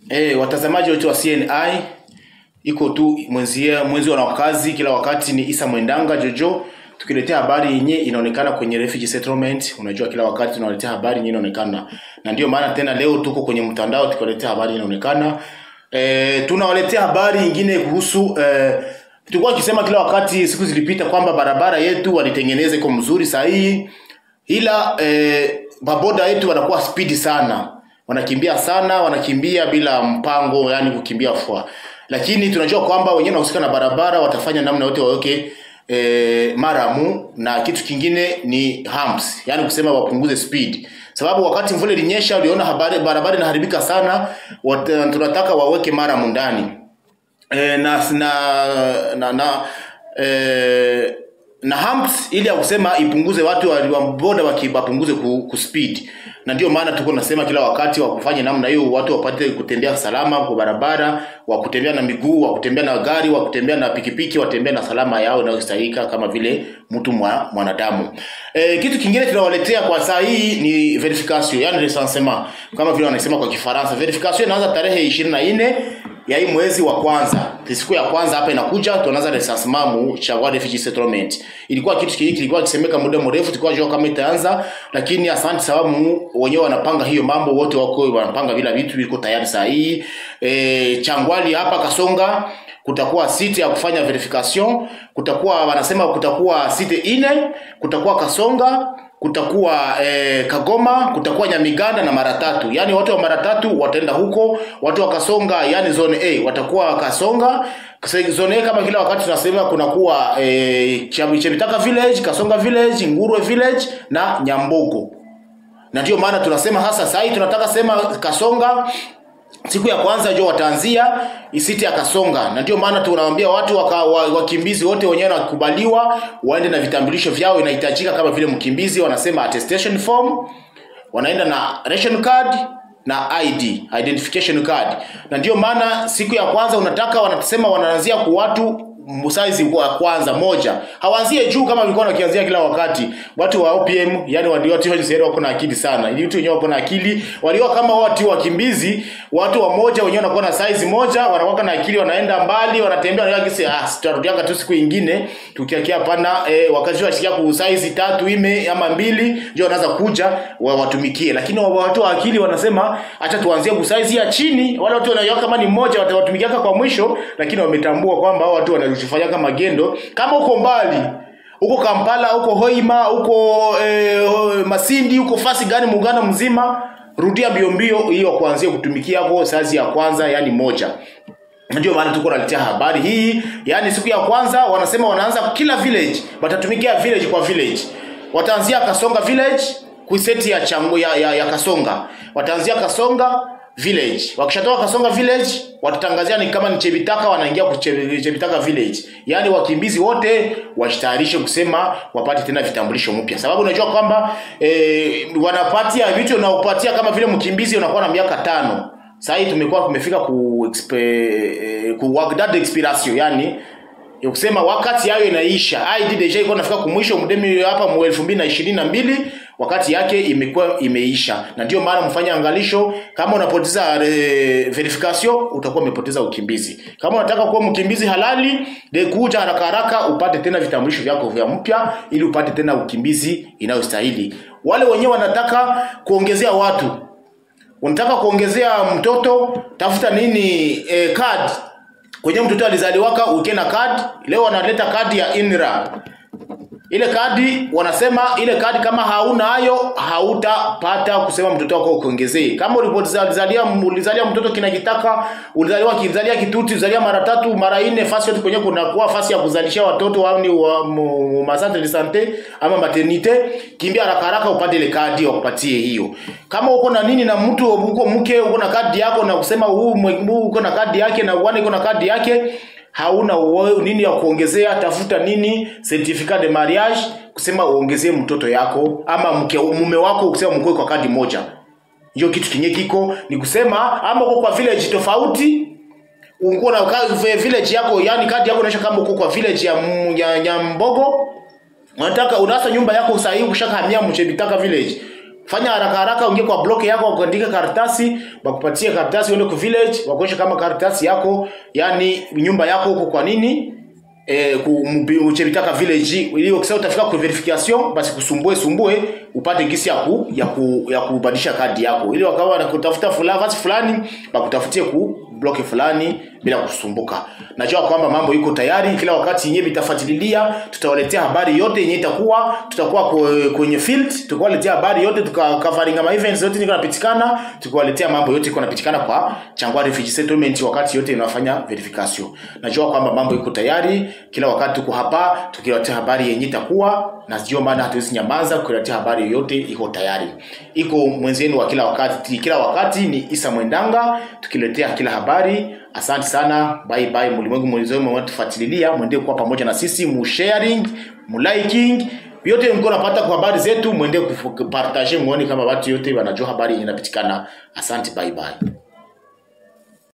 Eh, watazamaji wote wa CNI iko tu mwenzi mwenzi wa kazi kila wakati ni Isa Mwendanga Jojo tukiletea habari yenye inaonekana kwenye refugee settlement. Unajua kila wakati tunaletea habari yenye inaonekana, na ndio maana tena leo tuko kwenye mtandao tukiwaletea habari inaonekana. Eh, tunawaletea habari nyingine kuhusu eh, tulikuwa tukisema kila wakati siku zilipita kwamba barabara yetu walitengeneza iko mzuri sahihi, ila eh, baboda yetu wanakuwa spidi sana wanakimbia sana, wanakimbia bila mpango, yani kukimbia fua. Lakini tunajua kwamba wenyewe wanahusika na barabara watafanya namna yote waweke e, maramu na kitu kingine ni humps, yani kusema wapunguze speed, sababu wakati mvua ilinyesha, uliona habari barabara inaharibika sana, wat, tunataka waweke maramu ndani e, na na na, na e, na humps ili ya kusema ipunguze watu wa wa boda wapunguze ku, ku speed na ndio maana tuko nasema kila wakati wa kufanya namna hiyo, watu wapate kutembea salama kwa barabara, wa kutembea na miguu, wa kutembea na gari, wa kutembea na pikipiki, watembea na salama yao inayostahika kama vile mtu mwa, mwanadamu. E, kitu kingine tunawaletea kwa saa hii ni verification, yani recensement kama vile wanasema kwa Kifaransa. Verification inaanza tarehe 24 ya hii mwezi wa kwanza. Siku ya kwanza hapa inakuja tunaanza recensement mu cha refugee settlement. Ilikuwa kitu kile kilikuwa kisemeka muda mrefu, tulikuwa jua kama itaanza, lakini asante sababu wenyewe wanapanga hiyo mambo, wote wako wanapanga vile vitu viko tayari saa hii. E, Changwali hapa Kasonga kutakuwa site ya kufanya verification, kutakuwa wanasema kutakuwa site ine, kutakuwa Kasonga kutakuwa eh, Kagoma, kutakuwa Nyamiganda na mara tatu. Yaani watu wa mara tatu wataenda huko, watu wa Kasonga yani zone A watakuwa Kasonga. Zone A kama kila wakati tunasema kunakuwa eh, Chebitaka village, Kasonga village, Ngurwe village na Nyambogo. Na ndio maana tunasema hasa sasa hii tunataka sema Kasonga siku ya kwanza jo wataanzia isiti ya Kasonga, na ndio maana tunawaambia watu waka, wa, wakimbizi wote wenyewe wakubaliwa waende na vitambulisho vyao, inahitajika kama vile mkimbizi, wanasema attestation form, wanaenda na ration card na ID identification card. Na ndio maana siku ya kwanza unataka wanasema wanaanzia kwa watu size wa kwanza moja, hawaanzie juu kama walikuwa wakianzia kila wakati. Watu wa OPM yani walio watu wenyewe wako na akili sana, ili watu wenyewe wako na akili, walio kama watu wakimbizi, watu wa moja wenyewe wanakuwa na size moja, wanakuwa na akili, wanaenda mbali, wanatembea na kisi ah, tutarudianga tu siku nyingine tukiakia hapana. Eh, wakati washikia ku size tatu ime ama mbili, ndio wanaanza kuja wa watumikie, lakini watu wa akili wanasema acha tuanzie ku size ya chini. Wale watu wanaiona kama ni mmoja, watawatumikia kwa mwisho, lakini wametambua kwamba hao watu wana kufanya magendo kama uko mbali huko Kampala huko Hoima huko eh, Masindi huko fasi gani muungano mzima, rudia mbio mbio hiyo kuanzia kutumikia hapo sazi ya kwanza, yani moja. Ndio maana tuko naletea habari hii, yani siku ya kwanza wanasema wanaanza kila village, watatumikia village kwa village. Wataanzia Kasonga village kuiseti ya changu ya, ya, ya Kasonga, wataanzia Kasonga village. Wakishatoka Kasonga village watatangazia ni kama ni Chebitaka, wanaingia ku Chebitaka village. Yaani wakimbizi wote wajitayarishe kusema wapate tena vitambulisho mpya, sababu unajua kwamba e, wanapatia vitu na upatia kama vile mkimbizi unakuwa na miaka tano. Sasa hii tumekuwa tumefika ku expe, ku wagdad expiration, yani kusema wakati yayo inaisha. ID deja iko nafika kumwisho mdemi hapa mu 2022 wakati yake imekuwa imeisha, na ndio maana mfanye angalisho. Kama unapoteza e, verification utakuwa umepoteza ukimbizi. Kama unataka kuwa mkimbizi halali, de kuja haraka haraka upate tena vitambulisho vyako vya mpya, ili upate tena ukimbizi inayostahili. Wale wenyewe wanataka kuongezea watu, unataka kuongezea mtoto, tafuta nini e, card kwenye mtoto alizaliwaka uke na kadi. Leo wanaleta kadi ya INRA. Ile kadi wanasema ile kadi kama hauna hayo hautapata kusema mtoto wako ukiongezee. Kama ulipozalia ulizalia mtoto kinakitaka, ulizaliwa kizalia kituti, uzalia mara tatu, mara nne, fasi yote kwenye kuna kuwa fasi ya kuzalisha watoto au ni wa masante de sante ama maternite, kimbia haraka haraka upate ile kadi wakupatie hiyo. Kama uko na nini na mtu uko mke uko na kadi yako na kusema huu uko na kadi yake na uone uko na kadi yake hauna uwe, nini ya kuongezea, tafuta nini certificat de mariage kusema uongezee mtoto yako ama mke mume wako kusema mkoe kwa kadi moja. Hiyo kitu kinye kiko ni kusema ama uko kwa village tofauti uko na village yako, yani kadi yako inaonyesha kama uko kwa village ya, ya Nyambogo unataka unasa nyumba yako sahihi ukishahamia Mchebitaka village fanya haraka haraka uingie kwa block yako ukaandika karatasi bakupatie karatasi uende ku village wakuonyesha kama karatasi yako yani nyumba yako huko kwa nini eh, ku- mbi- uchebitaka village ili ukisema utafika ku verification basi kusumbue sumbue upate gisi ya ku, ya ku, ya kubadilisha kadi yako ili wakawa wanakutafuta fulani basi fulani bakutafutie ku block fulani bila kusumbuka. Najua kwamba mambo iko tayari, kila wakati yenyewe vitafuatilia, tutawaletea habari yote yenyewe itakuwa, tutakuwa kwe- kwenye field, tukawaletea habari yote, tuka covering ma events yote niko napitikana, tukawaletea mambo yote iko napitikana kwa Changwa Refugee Settlement wakati yote inafanya verification. Najua kwamba mambo iko tayari, kila wakati tuko hapa tukiwaletea habari yenyewe itakuwa na sio maana hatuwezi nyamaza kuletea habari yoyote iko tayari. Iko mwenzenu wa kila wakati, kila wakati ni Isa Mwendanga tukiletea kila habari. Asante sana, bye bye. Mlimwengu mwenzenu mwetufuatilia, mwendee kuwa pamoja na sisi, mu sharing, mu liking vyote mko napata kwa habari zetu, mwendee kupartage, muone kama watu yote wanajua habari inapatikana. Asante, bye bye.